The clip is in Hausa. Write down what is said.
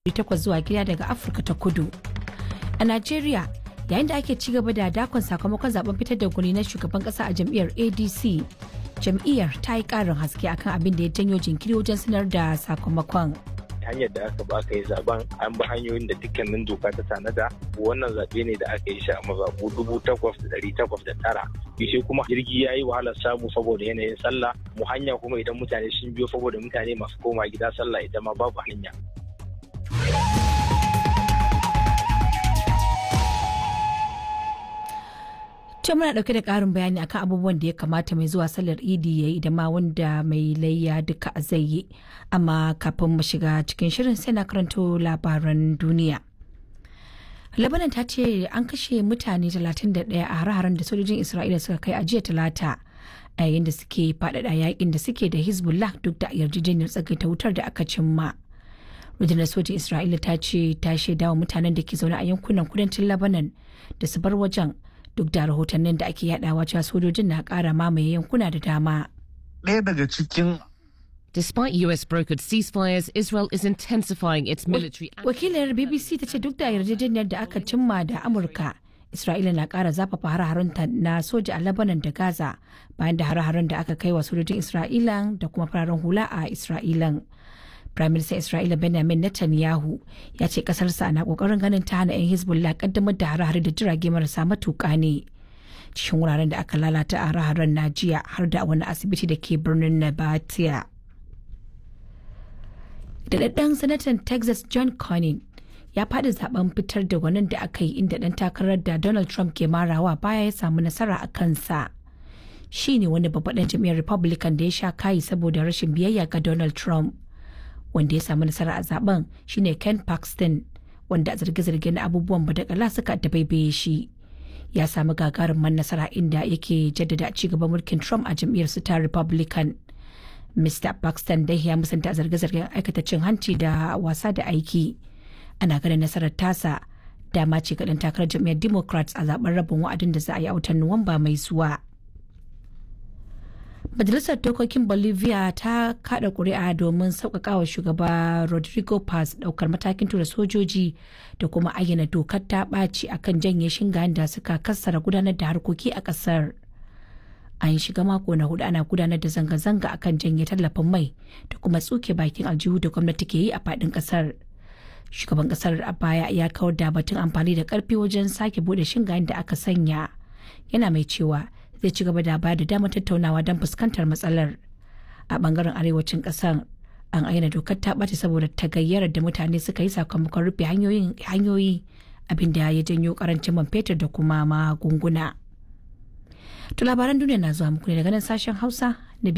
takwas zuwa gida daga afirka ta kudu a najeriya yayin da ake ci gaba da dakon sakamakon zaben fitar da gwani na shugaban kasa a jam'iyyar adc jam'iyyar ta yi karin haske akan abin da ya janyo jinkiri wajen sanar da sakamakon hanyar da aka ba aka yi zaben an bi hanyoyin da dukkanin doka ta tanada wannan zaɓe ne da aka yi shi a mazaɓu dubu takwas da ɗari takwas da tara shi kuma jirgi ya yi wahalar samu saboda yanayin sallah mu hanya kuma idan mutane sun biyo saboda mutane masu koma gida sallah ita ma babu hanya ce muna dauke da karin bayani akan abubuwan da ya kamata mai zuwa sallar idi ya yi da ma wanda mai layya duka zai yi amma kafin mu shiga cikin shirin sai na karanto labaran duniya labanan ta ce an kashe mutane 31 a hare-haren da sojojin isra'ila suka kai a jiya talata a yayin da suke faɗaɗa yakin da suke da hezbollah duk da yarjejeniyar tsagaita wutar da aka cimma rundunar sojin isra'ila ta ce ta shaidawa mutanen da ke zaune a yankunan kudancin labanan da su bar wajen duk da rahotannin da ake yadawa cewa sojojin na kara mamaye yankuna da dama. Ɗaya daga cikin Despite US brokered ceasefires, Israel is intensifying its military Wakilar BBC ta ce duk da yarjejeniyar da aka cimma da Amurka, Isra'ila na ƙara zafafa har-harunta na soja a Lebanon da Gaza bayan da har-harun da aka kai wa sojojin Isra'ilan da kuma fararen hula a Isra'ilan. Firaministan Isra'ila Benjamin Netanyahu ya ce kasarsa na kokarin ganin ta hana 'yan Hezbollah kaddamar da hare-hare da jirage marasa matuƙa ne. Cikin wuraren da aka lalata a hare-haren na jiya har da wani asibiti da ke birnin Nabatia. Daɗaɗɗen sanatan Texas John Cornyn ya faɗi zaben fitar da gwanin da aka yi inda ɗan takarar da Donald Trump ke marawa baya ya samu nasara a kansa. Shi ne wani babban jam'iyyar Republican da ya sha kayi saboda rashin biyayya ga Donald Trump. wanda ya samu nasara a zaben shine ken paxton wanda a zarge-zarge na abubuwan badakala suka dabaibaye shi ya samu gagarumin nasara inda yake jaddada ci gaban mulkin trump a jam'iyyar su ta republican mr paxton dai ya musanta a zarge-zargen aikata cin hanci da wasa da aiki ana ganin nasarar tasa dama ce ga takarar jam'iyyar democrats a zaben rabin wa'adin da za a yi a watan nuwamba mai zuwa. Majalisar Dokokin Bolivia ta kada kuri'a domin sauƙaƙawa shugaba Rodrigo Paz ɗaukar matakin tura sojoji da kuma ayyana dokar ta ɓaci akan janye shingayen da suka kassara gudanar da harkoki a ƙasar. An shiga mako na hudu ana gudanar da zanga-zanga akan janye tallafin mai da kuma tsuke bakin aljihu da gwamnati ke yi a faɗin ƙasar. Shugaban ƙasar a baya ya kawar da batun amfani da ƙarfi wajen sake buɗe shingayen da aka sanya. Yana mai cewa zai ci gaba da bayar da damar tattaunawa don fuskantar matsalar a bangaren arewacin kasar an aina dokar ta ɓace saboda tagayyarar da mutane suka yi sakamakon rufe hanyoyi abinda ya janyo karancin man fetur da kuma magunguna. To labaran duniya na zuwa muku ne daga nan sashen hausa na